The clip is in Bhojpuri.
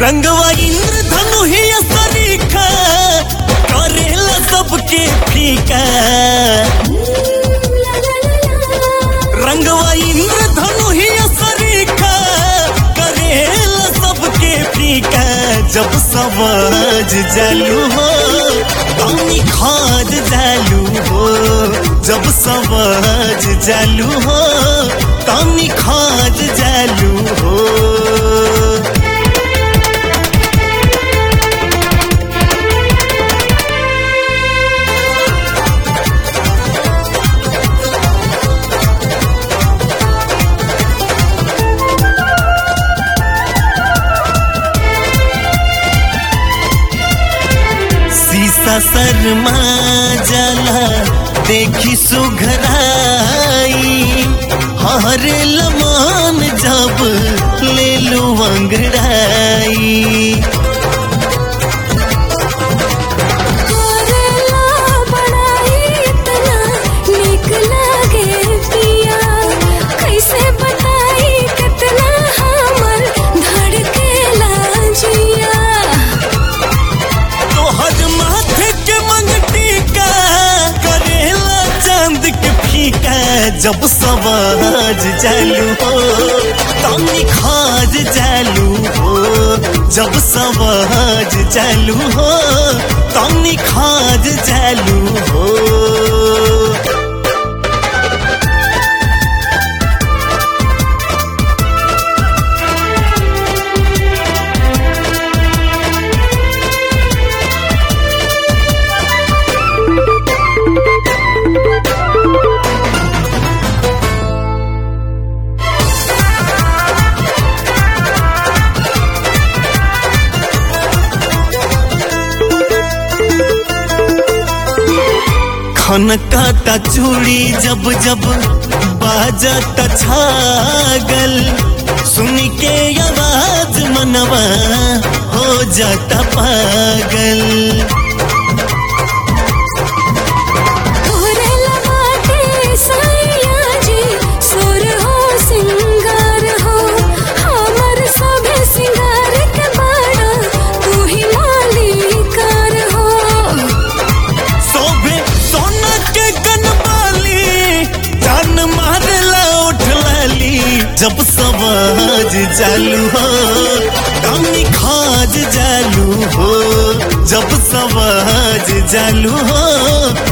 रंगवा इंद्रधनु ही सरीखा करेला सबके फीका रंगवा इंद्रधनु ही सरीखा करेला सबके फीका जब सवाज जालू हो पानी खाद जालू हो जब सवाज जालू हो पानी खाद जालू हो शीशा शर्मा जाला देखी सुघराई हरे लमान जब ले लो अंगड़ाई करेला बड़ाई इतना निक लागे पिया कैसे बताई कितना हमर धड़केला जिया तोहर माथे के मंगटी का करेला चांद के फीका जब सवाज जालू हो तनी खाज जालू हो जब सवाज जालू हो तनी खाज जालू हो खनकाता चूड़ी जब जब बाजत छागल सुन के आवाज मनवा हो जाता पागल तोरे लबाटे सैया जी सुर हो सिंगार हो हमर सभे सिंगार के बाड़ा तू ही मालिकार हो सोभे सोना के कनबाली जान मारला उठ लाली जब सवाज चालू हो कमी खाज जालू हो जब सवाज चालू हो